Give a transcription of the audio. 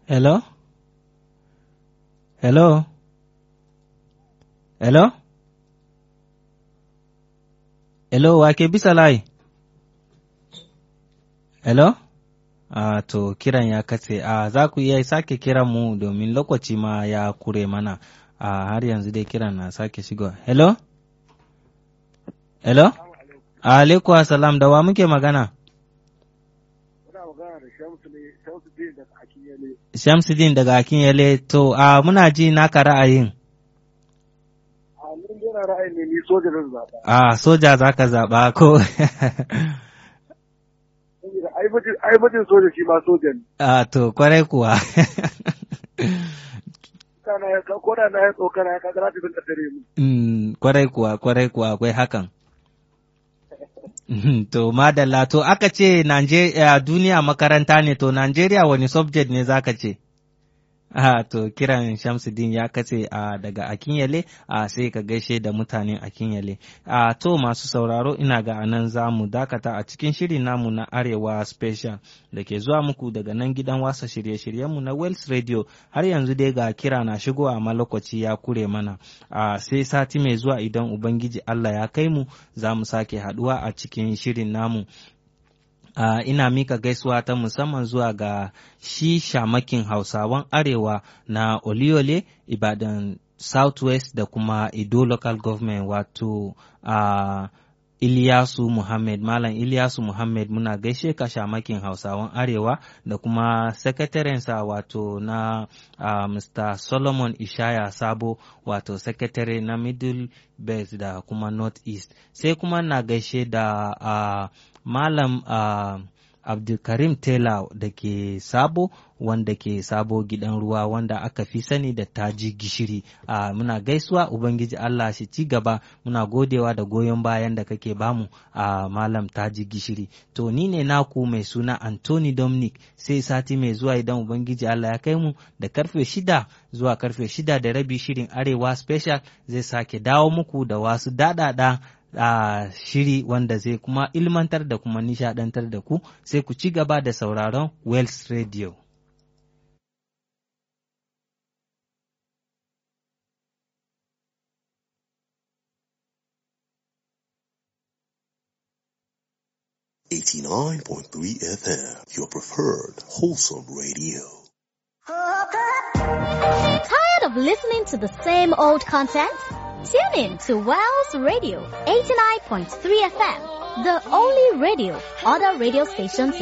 Hello? Hello? Hello? Hello, wake bisa layi? Hello? A to kiran ya katse, a za ku iya sake kiran mu domin lokaci ma ya kure mana, a har yanzu dai kiran na sake shigo. Hello? Hello? Alaikum salam da wa muke magana? Muna magana da Shamsuddin daga Akinyele. Shamsuddin daga Akinyele, to a muna ji naka ra'ayin. A ni yana ra'ayin ne ni soja zan zaɓa. A soja za ka zaɓa ko? Saboda ai mutum soja shi ma soja ne. A to kwarai kuwa. Kana ya ko da na ya tsokana ya kaga za ta dinga tare mu. Mm, kwarai kuwa, kwarai kuwa akwai hakan. to madalla to aka ce Najeriya duniya makaranta ne to Najeriya wani subject ne zaka ce? Ah, to kiran Shamsuddin ya kace a daga Akinyele a sai ka gaishe da mutanen Akinyele. A to masu sauraro ina ga anan za mu dakata a cikin shirin namu na Arewa Special da ke zuwa muku daga nan gidan wasa shirye-shiryenmu na Wells Radio har yanzu dai ga kira na shigo a lokaci ya kure mana. A sai sati mai zuwa idan Ubangiji Allah ya kai mu za mu sake haduwa a cikin shirin namu. Uh, ina mika gaisuwa ta musamman zuwa ga shi shamakin hausawan arewa na oliole ibadan southwest da kuma ido local government wato uh, Iliyasu Muhammad Malam Iliyasu Muhammad muna gaishe ka shamakin Hausawan Arewa da kuma sakatarensa wato na uh, Mr. Solomon Ishaya Sabo wato sakatare na Middle Belt da kuma North East sai kuma na gaishe da uh, Malam uh, Abdulkarim Taylor da ke sabo wanda ke sabo gidan ruwa wanda aka fi sani da taji gishiri a muna gaisuwa ubangiji Allah shi ci gaba muna godewa da goyon bayan da kake bamu a malam taji gishiri to ni ne naku mai suna Anthony Dominic sai sati mai zuwa idan ubangiji Allah ya kai mu da karfe shida zuwa karfe shida da rabi shirin arewa special zai sake dawo muku da wasu daɗaɗa a uh, shiri wanda zai kuma ilmantar da kuma nishadantar da ku sai ku ci gaba da sauraron Wells Radio. Eighty-nine point three FM, your preferred wholesome radio. Tired of listening to the same old content? Tune in to Wells Radio 89.3 FM, the only radio other radio stations